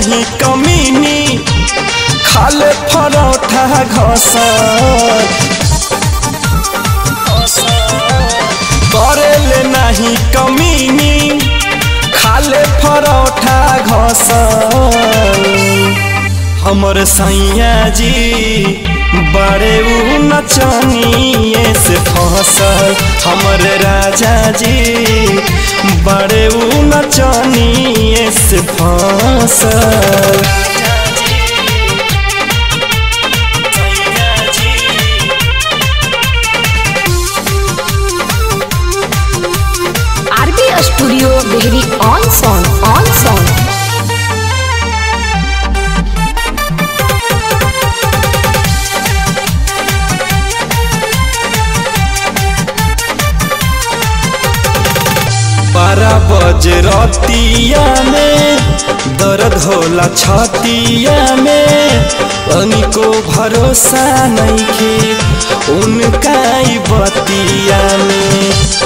नहीं कमीनी खाले परोठा घसर करेले नहीं कमीनी खाले परोठा घसर हमर सैया जी बड़े उ नचनिए से फसल हमर राजा जी बड़े उ नचनिए से फसल RB studio Dehri on Sone on Sone बारह बज रतिया में दर्द होला छतिया में अनिको भरोसा नहीं के उनका ही बतिया में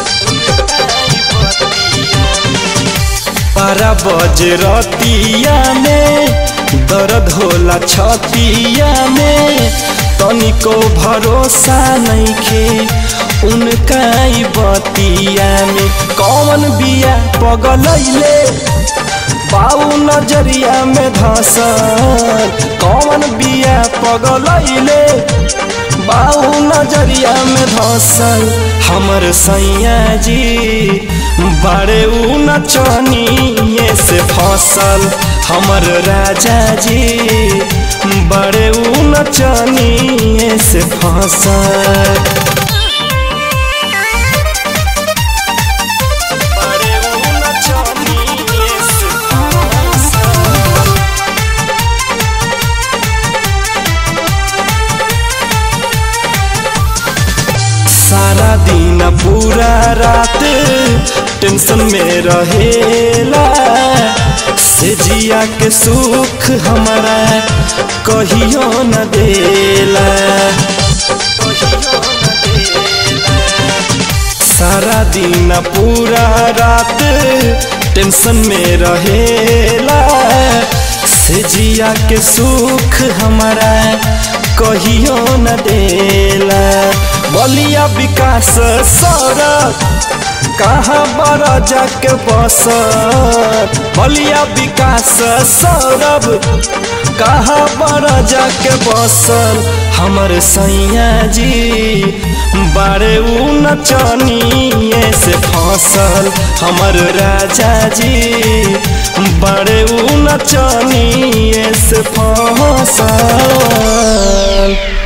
बारह बज रतिया में दर्द होला छतिया में तनिको भरोसा नहीं के उनका ही बतिया में कौन बिया पगलैले बाऊ नजरिया में धसल कौन बिया पगलैले बाऊ नजरिया में धसल हमर सैया जी बड़े उ नचनिए से फसल हमर राजा जी बड़े उ नचनिए से फसल बड़े उ नचनिए से फसल सारा दिन पूरा रात टेंशन में रहेला से जिया के सुख हमारा कहियो न देला सारा दिन पूरा रात टेंशन में रहेला से जिया के सुख हमारा कहियो न देला बलिया विकास सड़क कहाँ बड़ा जाके बस बलिया विकास सौरभ कहाँ बड़ा जाके बसल हमर सैया जी बारे उ नचनिए से फसल हमर राजा जी बड़े उ नचनिए से फसल